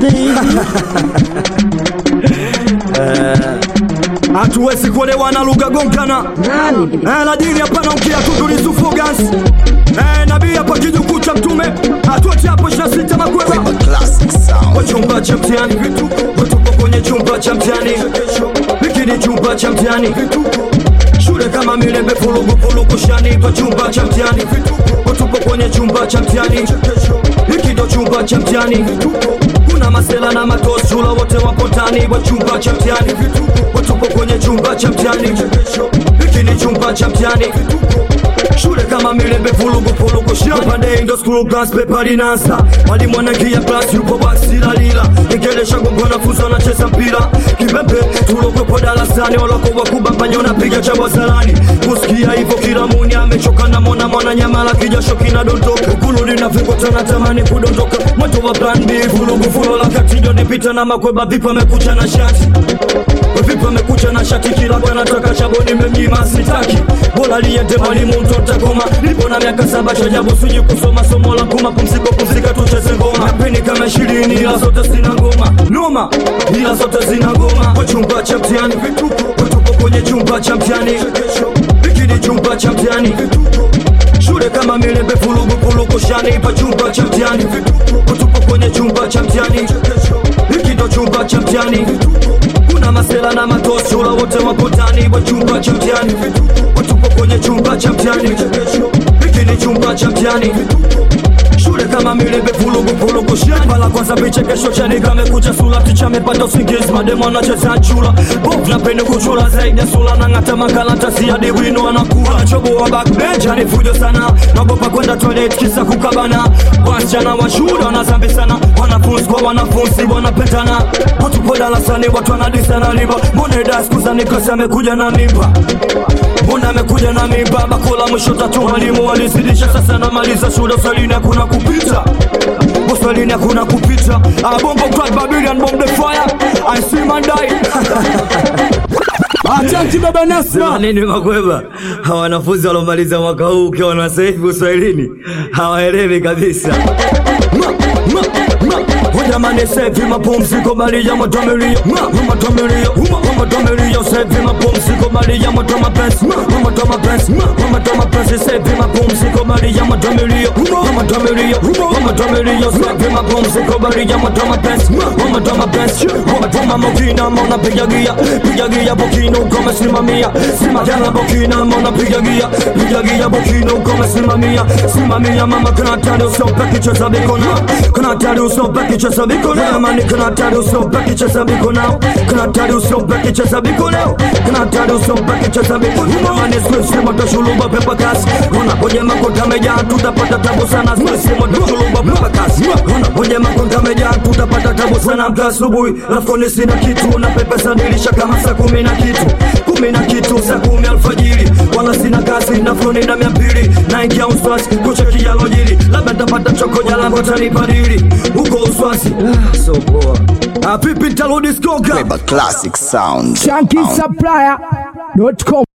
hatuwezi kuelewana lugha gongana eh, la dini hapana ukia tutulisufugas eh, nabii hapa kijukuu cha mtume hatuache hapo shasita makweba Classic sound. kwa chumba cha mtihani tupo kwenye chumba cha mtihani hiki ni chumba cha mtihani shule kama milembe fulugu fulugu shani kwa chumba cha mtihani tupo kwenye chumba cha mtihani hiki ndo chumba cha mtihani kuna masela na matosula wote wapo ndani wa chumba cha mtihani tupo kwenye chumba cha mtihani hiki ni chumba cha mtihani shule kama milembe fulugu fulugu shapande ndo school class paper linansa mwalimu anaingia class yupo basi lalila nikelesha gongo na fuzo anacheza mpira kibembe tulokwepo darasani waloko wakubambanya unapiga chabo salani kusikia hivyo kila muni amechoka na mona mwana nyamala kijasho kinadondoka ukuluni na vikota natamani kudondoka moto wa plan B fulugu fulo la katijo nipita na makweba vipo amekucha na shati vipi amekucha na shati kila bwana taka chabo nimemnyima sitaki bora liende mwalimu mtoto goma nipo na miaka saba cha jabu siji kusoma somo la kuma pumziko pumzika tucheze ngoma napeni kama ishirini ila zote zina ngoma noma ila zote zina ngoma kwa chumba cha mtihani tupo kwenye chumba cha mtihani hiki ni chumba cha mtihani shule kama milembe fulugu fulugu shani pa chumba cha mtihani tupo kwenye chumba cha mtihani hiki ndo chumba cha mtihani kuna masela na matosula wote wapo ndani wa chumba cha mtihani tupo kwenye chumba cha mtihani hiki ni chumba cha mtihani shule kama milembe fulugu fulugu shamba la kwanza vichekesho chani kamekucha sula ticha amepata usingizi mademo anacheza chula bovu napende kuchula zaidi ya sula na ng'ata makaratasi hadi wino anakuwa anachoboa backbench ni fujo sana naogopa kwenda toilet kisa kukabana wasichana wa shule wanazambi sana wanafunzi kwa wanafunzi wanapendana watupo darasani watu wanadisana liba mbona ida siku za nikosi amekuja na mimba mbona amekuja na mimba bakola mwisho tatu mwalimu walizidisha sasa namaliza shule uswalini hakuna kupita uswalini hakuna kupita abombo club babylon bomb the fire i see man die Asante baba Sema Nasma. nini makweba hawa wanafunzi waliomaliza mwaka huu ukiwa na sasa hivi uswahilini hawaelewi kabisa Ma, ma, ma. Jamani sevi mapumziko bali ya moto milio Matomirio, matomirio sevi mapumziko bali ya moto mapenzi Moto mapenzi, moto mapenzi sevi mapumziko bali ya moto milio Matomirio, matomirio sevi mapumziko bali ya moto mapenzi Moto mapenzi, moto mokina mona piga gia Piga gia bokino kome simamia Simamia bokina mona piga gia Piga gia bokino kome simamia Simamia mama kana tani usope kicheza mikono Kana tani usope kicheza mikono Mani kana tani usope kicheza mikono Kana tani usope kicheza mikono Kana tani usope kicheza mikono Mani swisi moto shuluba pepa kasi Unapoje makonda meja tutapata tabu sana Swisi moto shuluba pepa kasi Unapoje makonda meja tutapata tabu sana Mka asubuhi rafkoni sina kitu Na pepesa nilisha kama saa kumi na kitu Kumi na kitu saa kumi alfajiri Wala sina kazi na floni na mia mbili Naingia uswasi kucheki yalojiri Labda tapata choko jalango tanipadili Huko uswasi ah, so poa Ah, pipi nitarudi skoka Classic sound. Shanky Supplier.com.